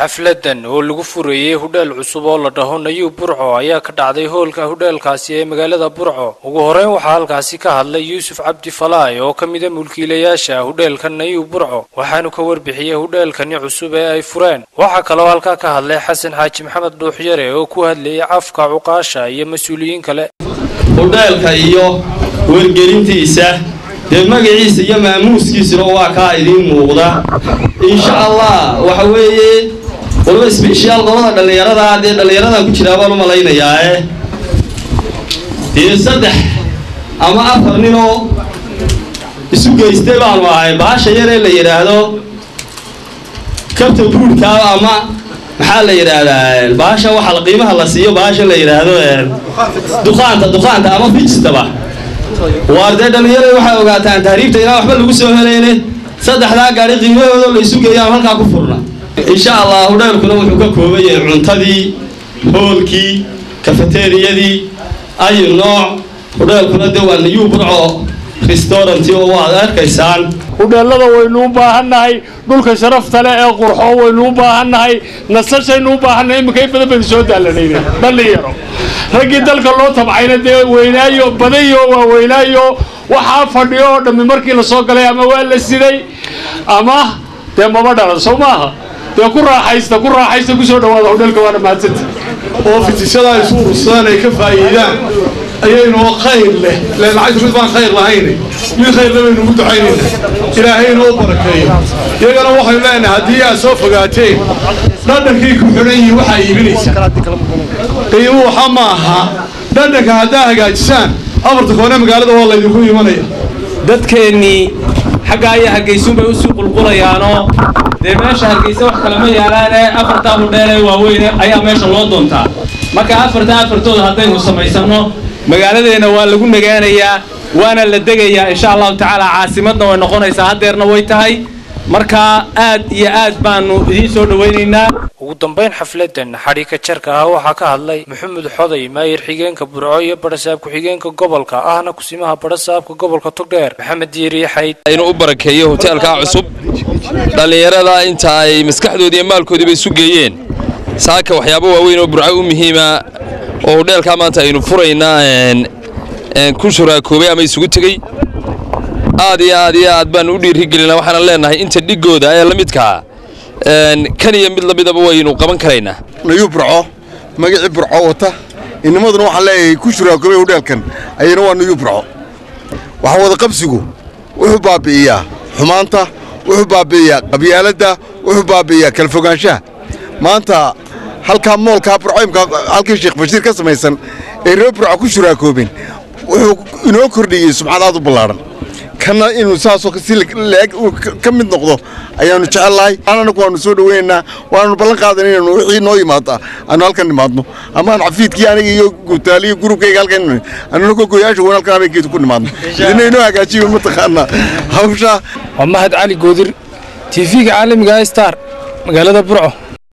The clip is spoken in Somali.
xafladan oo lagu furayey hudheel cusub oo la dhaho nayuub burco ayaa ka dhacday hoolka hudheelkaasi ee magaalada burco ugu horeyn waxaa halkaasi ka hadlay yuusuf cabdi falaay oo ka mida mulkiilayaasha hudheelka nayuub burco waxaanu ka warbixiyey hudheelkani cusub ee ay fureen waxaa kaloo halkaa ka hadlay xasan xaaji maxamed dhuuxyare oo ku hadlayay afka cuqaasha iyo mas-uuliyiin kale hudheelka iyo wargelintiisa dee magaciisa iyo maamuuskiisuna waa kaa idiin muuqda insha allah waxa weeye waliba sbeshiyaal qolada dhallinyarada dee dhallinyaradan ku jiraa baan u malaynayaa dee saddex ama afar ninoo isu geystay baanu ahay baasha yaree la yidhaahdo kabta buurhkaa ama maxaa la yidhaahdaa baasha waxa qiimaha la siiyo baasha la yidhaahdo duqaanta duqaanta ama fijistaba waar dee dhallinyarada waxay ogaataan tahriibta inaan waxba lagu soo helayne saddexdaa gaari qiimahooda la isu geeyo aan halkaa ku furna insha allah hudheelkuna wuxuu ka kooban yahay cuntadii hoolkii kafeteriyadii ayu nooc hudheelkuna dee waa niyuu burco restauranti oo waad arkaysaan hudheellada waynu u baahannahay dhulka sharafta leh ee qurxo waynu u baahannahay nasashaynu u baahannahay iminka in badan baynu soo daalanayna dhallinyaro raggii dalka loo tabcayna dee weynaayo badayo waa weynaayo waxaa fadhiyo oo dhammi markii la soo galay ama waa la siday ama dee maba dhalan soo maaha dee ku raaxaysta ku raaxaysta kusoo dhawaada hudheelka waana mahadsanta oo fitishada ay isu urursadaan ay ka faa'iidaan ayaynoo khayr leh len lacagta mid baan khayr lahayn mid khayrle baynu ugu ducaynayna ilaahayna u barakeeyo iyagana waxaynu leenahay haddii aad soo fogaateen dhadhankay ku xidhan yihiin waxaa iibinaysaa qiimo waxa ma aha dhadhanka haddaa hagaajisaan afarta koone magaalada waa laydinku imanaya dadkeennii xaggaa iyo hargaysuunbay usii qulqulayaanoo dee meesha hargaysa wax kalama yaalaane afartaa hudheelee waaweyne ayaa meesha loo doontaa marka afarta afartooda haddaynu samaysanno magaaladeenna waa lagu nagaanayaa waana la degayaa insha allahu tacaala caasimadna way noqonaysaa haddeerna way tahay markaa aad iyo aad baanu idiin soo dhowaynaynaa ugu dambayn xafladan xadhiika jarka ah waxaa ka hadlay maxamed xoday maayir xigeenka burco iyo barasaab ku-xigeenka gobolka ahna kusimaha barasaabka gobolka togdheer maxamed diiriye xayd inuu u barakeeyo hoteelkaa cusub dhallinyarada inta ay maskaxdoodii iyo maalkoodiiba isu geeyeen saaka waxyaabo waaweyn oo burco u muhiima oo hudheelkaa maanta aynu furaynaa ku shuraakoobay ama isugu tegey aad iyo aad iyo aad baanu u dhiirigelinaa waxaanan leenahay inta dhigooda ee la midkaa kan iyo mid lamidaba waynu qaban karaynaa nayuu burco magacii burco wata inimaduna waxaan leeyahay ku shuraakoobay hudheelkan ayana waa nayuu burco waxaa wada qabsigu wuxuu baabi'iyaa xumaanta wuxuu baabi'iyaa qabyaaladda wuxuu baabi'iyaa kala fogaanshaha maanta halkaa moolkaa burcoymka halkii sheekh bashiir ka samaysan ee reer burco ku shuraakoobeen wuxuu inoo kordhiyey subxaad aad u ballaadhan kana inuu saasoo si leeg ka mid noqdo ayaannu jecel lahay anaku waannu soo dhoweynaynaa waannu ballan qaadan inaynu wixii noo yimaada aanu halkan nimaadno ama aan cafiidkii aniga iyo guutaaliyo gurubkayga halkan annuna gogoyaasha weyn halkan habeenkeedu ku nimaadno idina inoo hagaajiyo mataqaanaa hawshaa waa mahad cali goodir tv-ga caalamiga star magaalada burco